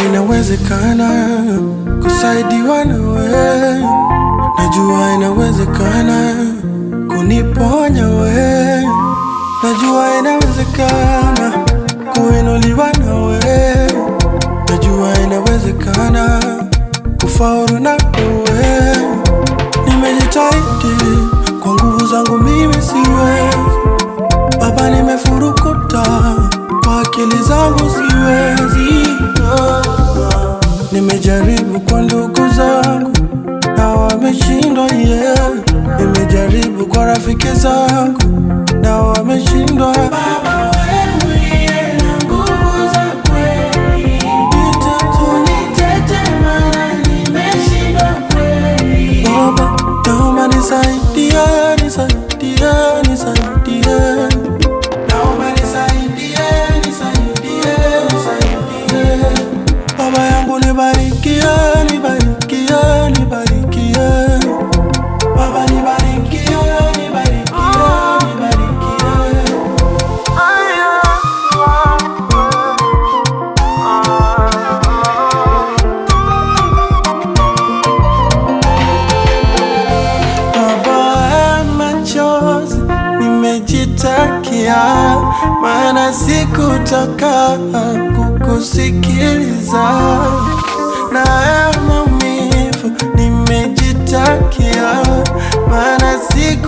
inawezekana kusaidiwa nawe, najua inawezekana kuniponya we, najua inawezekana kuinuliwa nawe, najua inawezekana kufaulu na wewe. Nimejitahidi kwa nguvu zangu, mimi siwezi Baba, nimefurukuta kwa akili zangu, siwezi. Nimejaribu kwa ndugu zangu na wameshindwa, yeah. Nimejaribu kwa rafiki zangu na wameshindwa. Baba, wewe uliye na nguvu za kweli, nitete maana nimeshindwa kweli. Baba, naomba nisaidie, nisaidie, nisaidie. Naomba nisaidie, nisaidie, nisaidie. Baba yangu nibarikie, nibarikie, nibarikie. Baba nibarikie, nibarikie, nibarikie. Baba ya machozi nimejitakia, maana sikutaka kukusikiliza. Na ya maumivu nimejitakia, maana siku